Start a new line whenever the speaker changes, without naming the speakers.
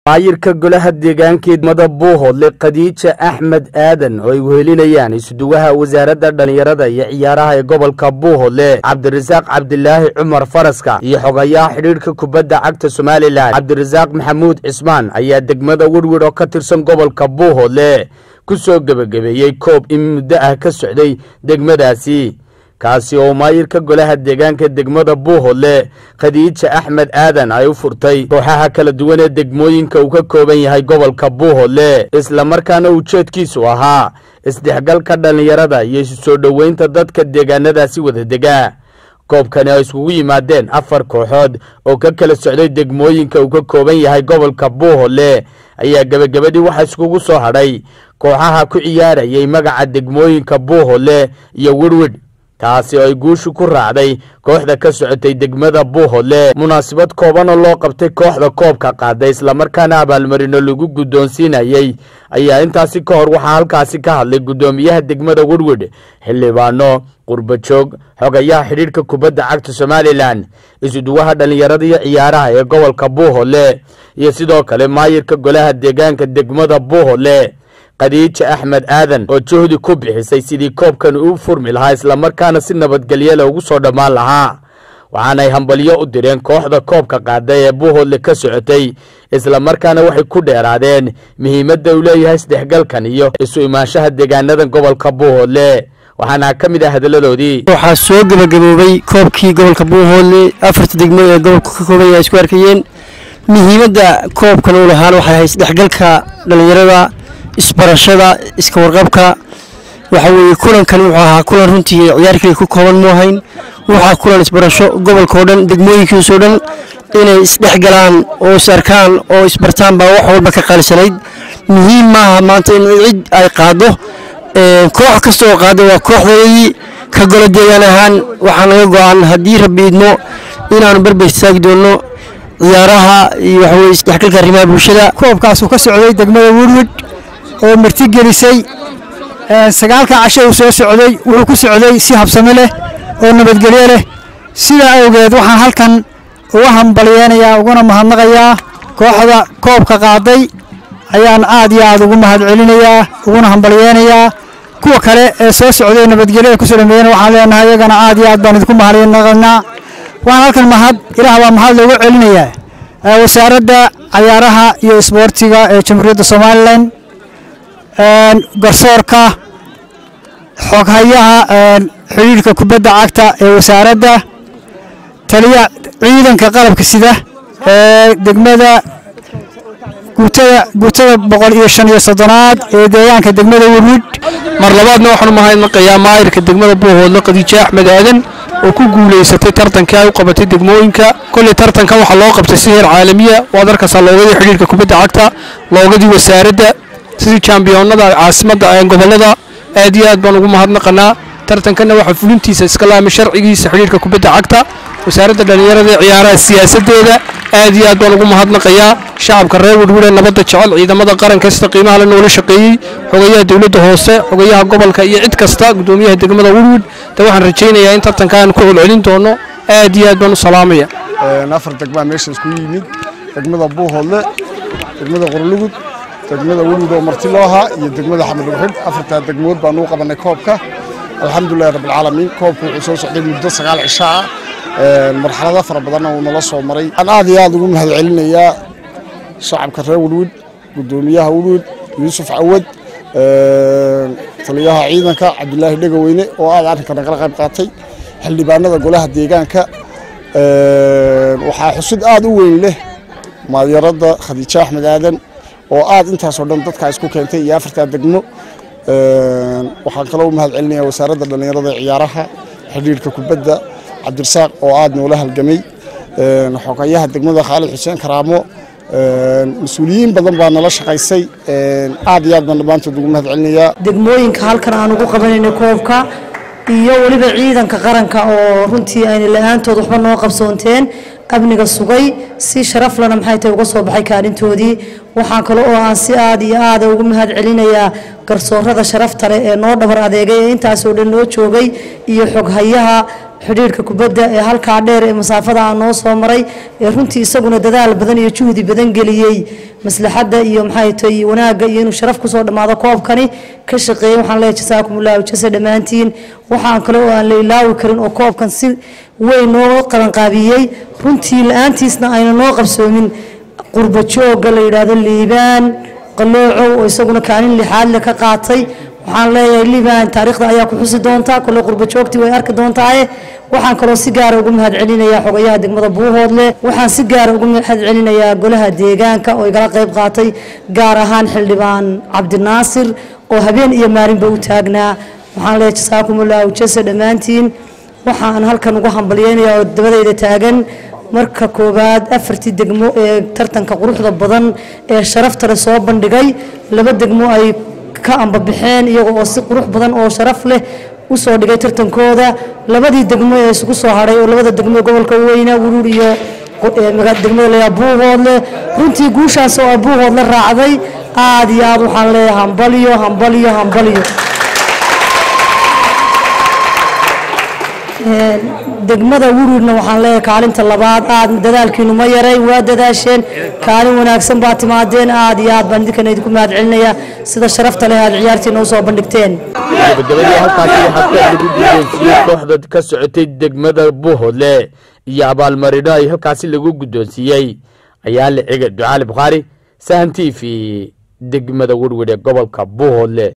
maayirka golaha deegaanka idmada buuhoodle khadiija axmed aadan oo ay wehelinayaan isuduwaha wasaaradda dhallinyarada iyo ciyaaraha ee gobolka buuhoodle cabdirasaaq cabdilaahi cumar faraska iyo xogayaha xidhiidhka kubadda cagta somalilan cabdirasaaq maxamuud cismaan ayaa degmada werwer oo ka tirsan gobolka buuhoodle ku soo gebagabeeyey koob in muddo ah ka socday degmadaasi kaasi oo maayirka golaha deegaanka degmada buuhoodle khadiija axmed aadan ay u furtay kooxaha kala duwan ee degmooyinka uu ka kooban yahay gobolka buuhoodle islamarkaana ujeedkiisu ahaa isdhexgalka dhallinyarada iyo isu soo dhoweynta dadka deegaanadaasi wada dega koobkani ay iskugu yimaadeen afar kooxood oo ka kala socday degmooyinka uu ka kooban yahay gobolka buuhoodle ayaa gebagabadii waxaa iskugu soo hadhay kooxaha ku ciyaarayay magaca degmooyinka buuhoodle iyo werwidh taasi oo ay guushu ku raacday kooxda ka socotay degmada buuhoodle munaasabad kooban oo loo qabtay kooxda koobka qaaday islamarkaana abaalmarino lagu guddoonsiinayey ayaa intaasi ka hor waxaa halkaasi ka hadlay guddoomiyaha degmada werwidh xildhibaano qurbajoog xogayaha xidhiidhka kubadda cagta somalilan isuduwaha dhallinyarada iyo ciyaaraha ee gobolka buuhoodle iyo sidoo kale maayirka golaha deegaanka degmada buuhoodle khadiija axmed aadan oo juhdi ku bixisay sidii koobkan u furmi lahaa islamarkaana si nabadgelyale ugu soo dhammaan lahaa waxaanay hambalyo u direen kooxda koobka qaaday ee buuhoodle ka socotay islamarkaana waxay ku dheeraadeen muhiimadda uu leeyahay isdhexgalkan iyo isu imaanshaha deegaanadan gobolka buuhoodle waxaana ka mid ah hadalladoodii
waxaa soo gebagaboobay koobkii gobolka buuhoodle afarta degmo ee gobolka ka kooban yahay isku arkayeen muhiimadda koobkan uu lahaan waxay ahayd isdhexgalka dhallinyarada isbarashada iska warqabka waxa weeye kulankan wuxuu ahaa kulan runtii ciyaarkii ku kooban mu ahayn waxaa kulan isbarasho gobolka oo dhan degmooyinkiisoo dhan inay isdhexgalaan oo is arkaan oo isbartaan baa wax walba ka qaalisanayd muhiim maaha maanta in cid ay qaado koox kasta oo qaada waa kooxdeedii ka golo deegaan ahaan waxaa naga go-an haddii rabbi idmo inaanu barbar istaagi doonno ciyaaraha iyo waxaweye isdhexgalka arrimaha bulshada
koobkaasuu ka socday degmada werwid oo martigelisay sagaalka casho uu soo socday wuxuu ku socday si habsami leh oo nabadgelyo leh sidaa awgeed waxaan halkan uga hambalyeynayaa uguna mahadnaqayaa kooxda koobka qaaday ayaan aad iyo aad ugu mahad celinayaa uguna hambalyeynayaa kuwa kale ee soo socday nabadgelyada kusoo dhameeyana waxaan leenahay iyagana aad iyo aad baan idinku mahadnaqaynaa waxaan halkan mahad ilaah baa mahad loogu celinayaa wasaaradda cayaaraha iyo isboortiga ee jamhuuriyadda somalilan garsoorka xoghayaha xidhiidhka kubadda cagta ee wasaaradda taliya ciidanka qalabka sida ee degmada guutada guutada boqol iyo shan iyo soddonaad ee deegaanka degmada werwid
mar labaadna waxaanu mahadnaqayaa maayirka degmada buuhoodle khadiijo axmed aadan oo ku guulaysatay tartankii ay u qabatay degmooyinka kolley tartankan waxaa loo qabtay si heer caalamiya waad arkaysaa loogadii xidhiidhka kubadda cagta loogadii wasaaradda sidii jambiyoonada caasimadda gobollada aad iyo aad baan ugu mahadnaqanaa tartankanna waxaa fulintiisa iska laamay sharcigiisa xidhiidhka kubadda cagta wasaaradda dhallinyarada ee ciyaaraha siyaasaddeeda aad iyo aad baan ugu mahadnaqayaa shacabka reer werwire nabadda jecel ciidamada qaranka sida qiimaha la noola shaqeeyey xogayaha dowladda hoose xogayaha gobolka iyo cid kasta guddoomiyaha degmada werwid de waxaan rajaynayaa in tartankaan ku celcelin doono aad iyo aad baan u salaamaya
afar degmaa meesha isku yimid degmada buuhoodle degmada qorlugud degmada werwid oo marti loo ahaa iyo degmada xamed uxid afartaa degmood baan uu qabanay koobka alxamdulilahi rabbilcaalamiin koobka wuxuu soo socday muddo sagaal cisho ah marxalado fara badanna uu nala soo maray waxaan aad iyo aad ugu mahad celinayaa shacabka reer werwid guddoomiyaha werwid yuusuf cawad taliyaha ciidanka cabdilaahi dhegaweyne oo aad arrinka nagala qayb qaatay xildhibaanada golaha deegaanka waxaa xusid aad u weyn leh maadyarada khadiijo axmed aadan oo aad intaasoo dhan dadka isku keentay iyo afartaa degmo waxaan kaloo u mahad celinaya wasaaradda dhallinyarada ciyaaraha xidhiidhka kubadda cabdirasaaq oo aad noola halgamay xogayaha degmada khaalid xuseen karaamo mas-uuliyiin badan baa nala shaqaysay aad iyo aad baan dhammaantood ugu mahad celinayaa
degmooyinka halkan aan ugu qabanayno koobka iyo weliba ciidanka qaranka oo runtii ayna la-aantood waxba noo qabsoonteen amniga sugay si sharaf lana maxay tahay uga soo baxay kaalintoodii waxaan kale oo aan si aad iyo aada ugu mahad celinayaa garsoorada sharafta leh ee noo dhabar adeegay ee intaasoo dhan noo joogay iyo xoghayaha xidhiirka kubadda ee halkaa dheer ee masaafada aan noo soo maray ee runtii isaguna dadaal badan iyo juhdi badan geliyey maslaxadda iyo maxay tahay wanaagga iyo inuu sharaf kusoo dhammaado koobkani ka shaqeeyay waxaan leeyahay jasaakum allahu jasa dhammaantiin waxaan kale oo aan la ilaawi karin oo koobkan si weyn noo qabanqaabiyey runtii la-aantiisna ayna noo qabsoomin qurba joogga la yidhaahdo liibaan qaloocow oo isaguna kaalin lixaad le ka qaatay waxaan leeyahay liibaan taariikhda ayaa ku xusi doontaa kole qurba joogtii way arki doontaaye waxaan kaloo si gaara ugu mahad celinayaa xogayaha degmada buuhoodle waxaan si gaara ugu mahad celinayaa golaha deegaanka oo igala qayb qaatay gaar ahaan xildhibaan cabdinaasir oo habeen iyo maalinba u taagnaa waxaan leeyahay jasaakum allahu jasa dhammaantiin waxaan halkan ugu hambalyeynayaa oo dabadayda taagan marka koowaad afartii degmo ee tartanka quruxda badan ee sharaftale soo bandhigay laba degmo ay ka ambabaxeen iyaga oo si qurux badan oo sharaf leh usoo dhigay tartankooda labadii degmo ee isugu soo hadhay oo labada degmo ee gobolka weyna wuruur iyo degmada layaa buuhoodle runtii guushaas oo ah buuhoodle raacday aad iyo aad waxaan leeyahay hambalyo hambalyo hambalyo degmada wuruurna waxaan leeyahay kaalinta labaad aad dadaalkiinu ma yaray waa dadaasheen kaalin wanaagsan baa timaadeen aad iyo aad baan idinkan idinku mahad celinayaa sida sharafta leh aad ciyaartiina usoo bandhigteen
gabagabadii halkaasi waxaa ka lagu guddoonsiiyey kooxda ka socotay degmada buuhoodle iyo abaalmarino ay halkaasi lagu guddoonsiiyey ayaa la cega ducaali bukhaari sahan t v degmada werwer ee gobolka buuhoodle